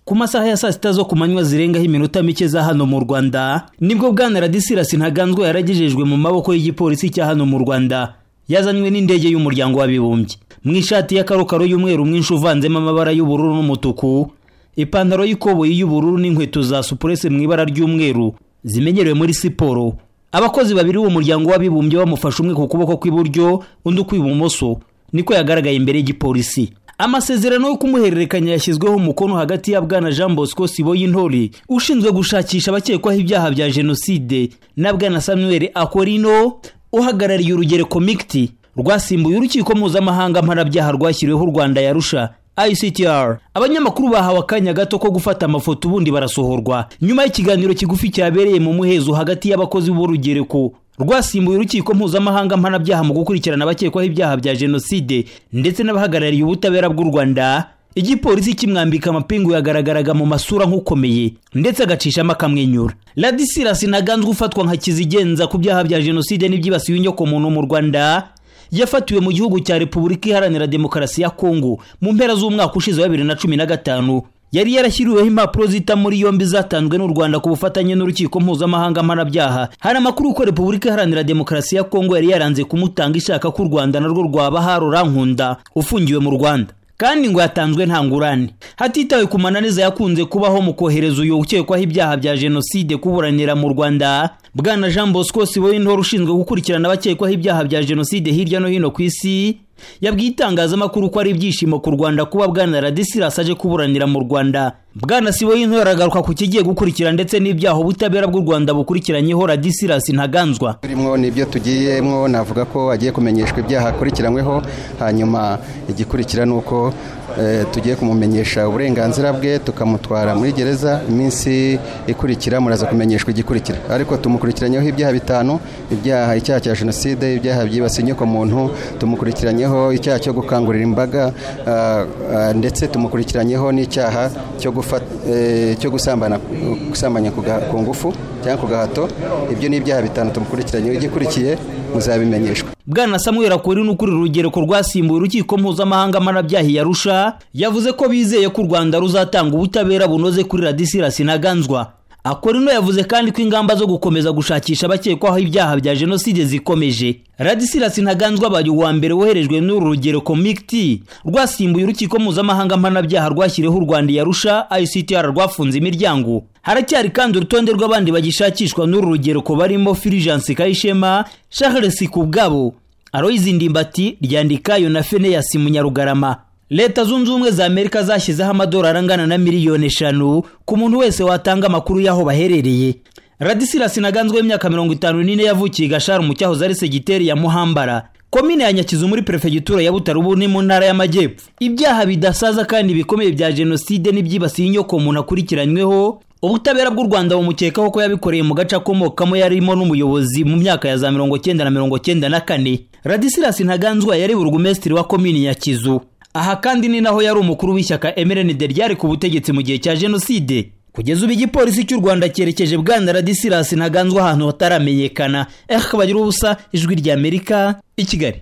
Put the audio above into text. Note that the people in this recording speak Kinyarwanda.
ku masaha ya saa sita zo ku manywa zirengaho iminota mike za hano mu rwanda nibwo bwana radisirasi ntaganzwa yaragejejwe mu maboko y'igipolisi cya hano mu rwanda yazanywe n'indege y'umuryango w'abibumbye mu ishati y'akarokaro y'umweru mwinshi uvanzemo amabara y'ubururu n'umutuku ipantaro y'ikoboyi y'ubururu n'inkweto za supurese mu ibara ry'umweru zimenyerewe muri siporo abakozi babiri b'uwo muryango w'abibumbye bamufashe umwe ku kuboko kw'iburyo undi ukw'ibumoso niko yagaragaye imbere y'igipolisi amasezerano yo kumuhererekanya yashyizweho umukono hagati ya bwana jean bosco siboyintore ushinzwe gushakisha abakekwaho ibyaha bya jenoside na bwana samuel akorino uhagarariye urugereko mikiti rwasimbuye urukiko mpuzamahanga mpanabyaha rwashyiriweho u rwanda yarusha ICTR abanyamakuru bahawe akanya gato ko gufata amafoto ubundi barasohorwa nyuma y'ikiganiro kigufi cyabereye mu muhezo hagati y'abakozi b'urugereko rwasimbuye urukiko mpuzamahanga mpanabyaha mu gukurikirana abakekwaho ibyaha bya jenoside ndetse n'abahagarariye ubutabera bw'u rwanda igipolisi kimwambika amapingu yagaragaraga mu masura nk'ukomeye ndetse agacishamo akamwenyura radisirasi ntaganzwa ufatwa nka kizigenza ku byaha bya jenoside n'ibyibasiye inyokomuntu mu rwanda yafatiwe mu gihugu cya repubulika iharanira demokarasi ya kongo mu mpera z'umwaka ushize wa bibiri na cumi na gatanu yari yarashyiriweho impapuro zita muri yombi zatanzwe n'u rwanda ku bufatanye n'urukiko mpuzamahanga mpanabyaha hari amakuru ko repubulika iharanira demokarasi ya kongo yari yaranze kumutanga ishaka ko u rwanda narwo rwaba harorankunda ufungiwe mu rwanda kandi ngo yatanzwe nta ngurane hatitawe ku mananiza yakunze kubaho mu kohereza uyu ukekwaho ibyaha bya jenoside kuburanira mu rwanda bwana jean bosco siboyintore ushinzwe gukurikirana abakekwaho ibyaha bya jenoside hirya no hino ku isi yabwiye itangazamakuru ko ari ibyishimo ku rwanda kuba bwana radisirasi aje kuburanira mu rwanda bwana siboyintore aragaruka ku kigiye gukurikira ndetse n'ibyaha ubutabera bw'u rwanda bukurikiranyeho radisirasi ntaganzwa turimo n'ibyo tugiyemo navuga ko agiye kumenyeshwa ibyaha akurikiranyweho hanyuma igikurikira ni uko tugiye kumumenyesha uburenganzira bwe tukamutwara muri gereza iminsi ikurikira muraza kumenyeshwa igikurikira ariko tumukurikiranyeho ibyaha bitanu ibyaha icyaha cya jenoside ibyaha byibasiye inyoko muntu tumukurikiranyeho icyaha cyo gukangurira imbaga ndetse tumukurikiranyeho n'icyaha cyo gusambanya ku ngufu cyangwa ku gahato ibyo ni ibyaha bitanu tumukurikiranyeho igikurikiye muzabimenyeshwa bwana samuel akuri n'ukurira urugereko rwasimbuye urukiko mpuzamahanga mpanabyaha yarusha yavuze ko bizeye ko u rwanda ruzatanga ubutabera bunoze kuri radisirasi ntaganzwa akorino yavuze kandi ko ingamba zo gukomeza gushakisha abakekwaho ibyaha bya jenoside zikomeje radisirasi ntaganzwa abaye uwa mbere woherejwe n'uru rugereko mikiti rwasimbuye urukiko mpuzamahanga mpanabyaha rwashyiriweho u rwanda yarusha ictr rwafunze imiryango haracyari kandi urutonde rw'abandi bagishakishwa n'uru rugereko barimo firijansi kayishema shahresi ku bwabo aroyizi ndimbati ryandikayo na feneyasi munyarugarama leta zunze ubumwe za amerika zashyizeho amadolari angana na miliyoni eshanu ku muntu wese watanga amakuru y'aho baherereye radisirasi naganzwe w'imyaka mirongo itanu n'ine yavukiye gashari mu cyahoze ari segiteri ya muhambara komine ya nyakizu muri perefegitura ya butarubu ni mu ntara y'amajyepfo ibyaha bidasaza kandi bikomeye bya jenoside n'ibyibasiye inyoko umuntu akurikiranyweho ubutabera bw'u rwanda bumukekaho ko yabikoreye mu gace akomokamo yarimo n'umuyobozi mu myaka ya za mirongo cyenda na mirongo cyenda na kane radisirasi ntaganzwa yari burugumesitiri wa komini ya kizu aha kandi ni naho yari umukuru w'ishyaka mrnd ryari ku butegetsi mu gihe cya jenoside kugeza ubu igipolisi cy'u rwanda cyerekeje bwana radisirasi ntaganzwa ahantu hataramenyekana ehe bagira ubusa ijwi ry'amerika i kigali